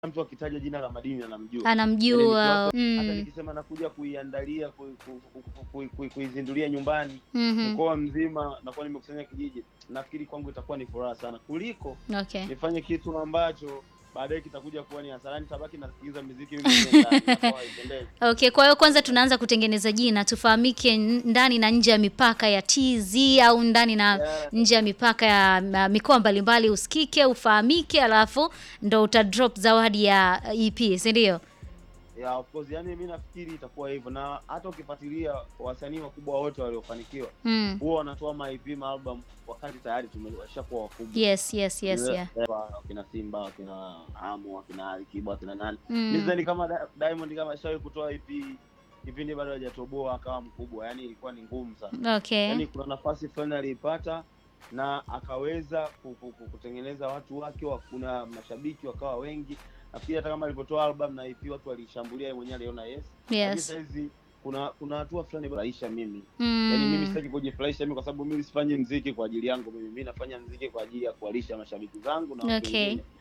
mtu akitaja jina la Madini anamjua. Anamjua. Yaani nikiwapa- Mm. Hata nikisema nakuja kuiandalia kui- ku- ku- ku- ku- ku- kuizindulia nyumbani Mhm. mkoa mzima, nakuwa nimekusanya kijiji, nafikiri kwangu itakuwa ni furaha sana kuliko Okay. nifanye kitu ambacho baadaye kitakuja kuwa ni hasara. Nitabaki nasikiliza muziki mimi mwenyewe ndani, inakuwa haipendezi. Okay, kwa hiyo kwanza tunaanza kutengeneza jina, tufahamike n- ndani na nje ya mipaka ya TZ au ndani na Yeah. nje ya mipaka ya ma- mikoa mbalimbali, usikike, ufahamike, alafu ndo uta drop zawadi ya EP, si ndio? Yeah, of course, yani mi nafikiri itakuwa hivyo, na hata ukifuatilia wasanii wakubwa wote waliofanikiwa Mm. huwa wanatoa maip maalbum wakati tayari tumeshakuwa wakubwa. Yes, yes, yes, yeah. Wakina Simba, wakina Amu, wakina Alikiba, wakina nani Mm. mi sidhani kama Di- Diamond kama shawahi kutoa EP kipindi bado hajatoboa akawa mkubwa, yani ilikuwa ni ngumu sana. Okay. Yani kuna nafasi fulani aliipata na akaweza ku- ku- ku- kutengeneza watu wake, wa- kuna mashabiki wakawa wengi. Nafikiri hata kama alivyotoa album na EP watu walishambulia, yeye mwenyewe aliona yes. Lakini Yes. saizi kuna kuna hatua fulani furahisha mimi Yaani mimi Mm. sitaki kujifurahisha mimi kwa sababu mimi sifanyi mziki kwa ajili yangu mimi. Mimi nafanya mziki kwa ajili ya kuwalisha mashabiki zangu na watu Okay. wengine.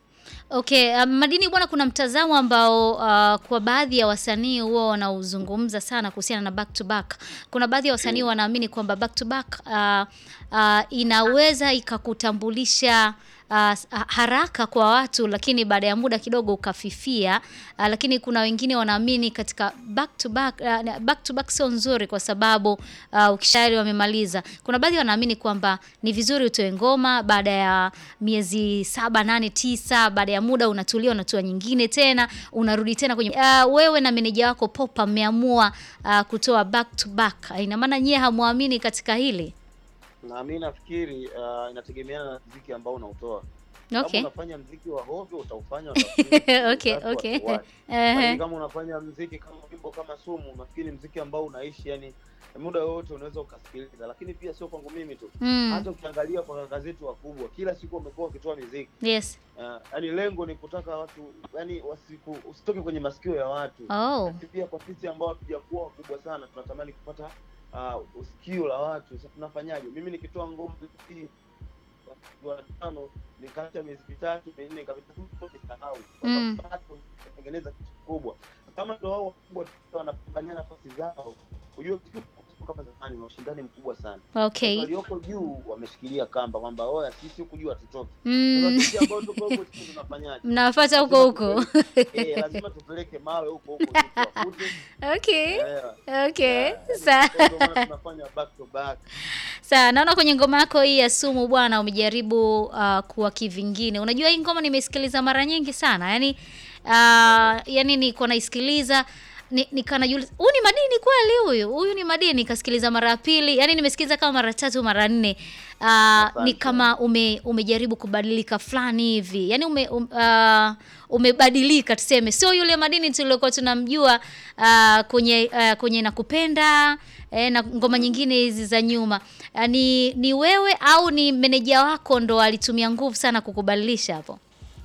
Okay, um, Madini bwana, kuna mtazamo ambao uh, kwa baadhi ya wasanii huwa wanauzungumza sana kuhusiana na back to back. Kuna baadhi ya wasanii Mm. wanaamini kwamba back to back uh, uh, inaweza ikakutambulisha uh, s- ha- haraka kwa watu, lakini baada ya muda kidogo ukafifia. Uh, lakini kuna wengine wanaamini katika back to back, uh, back to back sio nzuri kwa sababu uh, ukishayari wamemaliza. Kuna baadhi wanaamini kwamba ni vizuri utoe ngoma baada ya miezi saba, nane, tisa, baada ya muda unatulia, unatoa nyingine tena, unarudi tena kwenye uh, wewe na meneja wako Popa mmeamua uh, kutoa back to back. Ina maana nyie hamwamini katika hili? Na mimi nafikiri uh, inategemeana na mziki ambao unautoa. Okay. Kama unafanya mziki wa hovyo utaufanya utafikiri Okay, watu okay. watuwache. Ehe. Lakini kama unafanya mziki kama wimbo kama sumu, nafikiri mziki ambao unaishi yani muda wote unaweza ukasikiliza, lakini pia sio kwangu mimi tu. Mm. Hata ukiangalia kwa kaka zetu wakubwa, kila siku wamekuwa wakitoa miziki Yes. uh, yani lengo ni kutaka watu yani wasiku usitoke kwenye masikio ya watu Oh. Lakini pia kwa sisi ambao hatujakuwa wakubwa sana tunatamani kupata uh, usikio la watu. Sasa tunafanyaje? Mimi nikitoa ngoma hii wa tano nikaacha miezi mitatu minne kabisa nisahau, kwa Mm. sababu bado tunatengeneza kitu kikubwa. Kama ndo wao wakubwa tukiwa wanapambania nafasi zao, ujue kitu kama zamani, na ushindani mkubwa sana. Okay. Walioko juu wameshikilia kamba kwamba oya, sisi huku juu hatutoki. Sasa Mm. sisi ambao tuko huko chini tunafanyaje? Mnafuata huko Lazima huko. tupeleke- eh, lazima tupeleke mawe huko huko juu tuwafute. Okay. Eh, Okay. Yeah, Sawa. ndio maana tunafanya back to back. Sawa, naona kwenye ngoma yako hii ya Sumu bwana umejaribu uh, kuwa kivingine. Unajua hii ngoma nimesikiliza mara nyingi sana. Yaani uh, yani niko naisikiliza ni, nikanajiuliza huyu ni Madini kweli huyu? Huyu ni Madini nikasikiliza mara ya pili. Yaani nimesikiliza kama mara tatu mara nne. Uh, ni Asante. kama ume, umejaribu kubadilika fulani hivi. Yaani ume, um, uh, umebadilika tuseme. Sio yule Madini tuliokuwa tunamjua uh, kwenye uh, kwenye nakupenda eh, na ngoma nyingine hizi za nyuma. Uh, ni ni wewe au ni meneja wako ndo alitumia nguvu sana kukubadilisha hapo?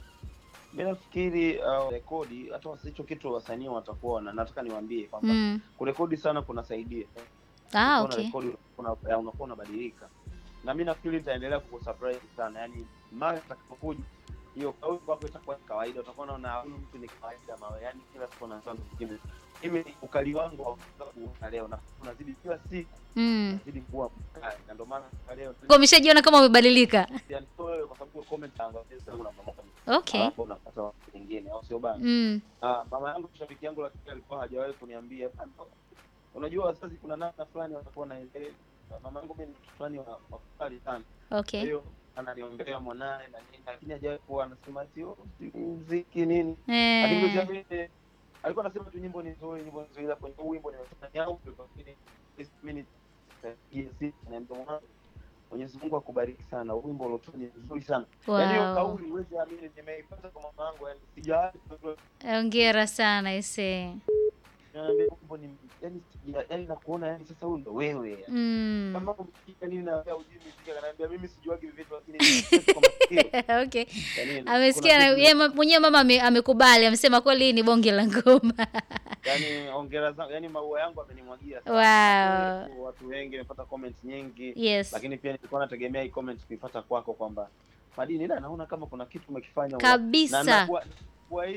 Mi nafikiri uh, rekodi hata wasi- hicho kitu wasanii watakuwa wana- nataka niwaambie kwamba Mm. kurekodi sana kunasaidia. Ah, Ukiwa okay. unarekodi una- ya, unakuwa unabadilika, na mi nafikiri nitaendelea kukusurprise sana, yani mara itakapokuja hiyo kauli kwako itakuwa ni kawaida, utakuwa unaona huyu mtu ni kawaida mawe, yani kila siku unaanza mziki. Mimi ukali wangu haukuwa leo na unazidi kila siku Mm. unazidi kuwa mkali, na ndio maana leo Kwa umeshajiona kama umebadilika. yani sio wewe, kwa sababu comment angalia sasa unapamoja Okay. alafu unapata watu wengine, au sio bana? Mm. Ah, mama yangu shabiki yangu, lakini alikuwa hajawahi kuniambia "Bana, unajua wazazi kuna namna fulani watakuwa na mama yangu mimi ni mtu fulani wa wakali sana, kwa Okay. hiyo ananiombea mwanae na nini, lakini hajawahi kuwa anasema ati oh, sijui muziki nini, lakini Eh. kwa mimi alikuwa anasema tu nyimbo ni nzuri, nyimbo ni nzuri, ila kwenye huu wimbo nimefanya yangu, lakini mimi ni yes, naambia mwanangu Mwenyezi Mungu akubariki sana, huu wimbo uliotoa ni nzuri sana. Yaani hiyo Wow. kauli huwezi amini, nimeipata kwa mama yangu, yani sijawahi kujua Hongera sana ise. Naambia wimbo ni yani, sija- yani nakuona yani sasa huyu ndo wewe yani. Mm. Kama umsikia nini na wewe hujui muziki, akaniambia mimi sijuagi hivi vitu lakini nimesikia kwa masikio. Okay. Yani, Amesikia kuna na kitu- yeye ma- mwenyewe mama ame- amekubali, amesema kweli hii ni bonge la ngoma. yani hongera zangu, yani maua yangu amenimwagia Wow. Watu- Watu wengi nimepata comments nyingi, Yes. lakini pia nilikuwa nategemea hii comments kuipata kwako kwamba Madini, ila naona kama kuna kitu umekifanya na Kabisa. nakuwa kwa hii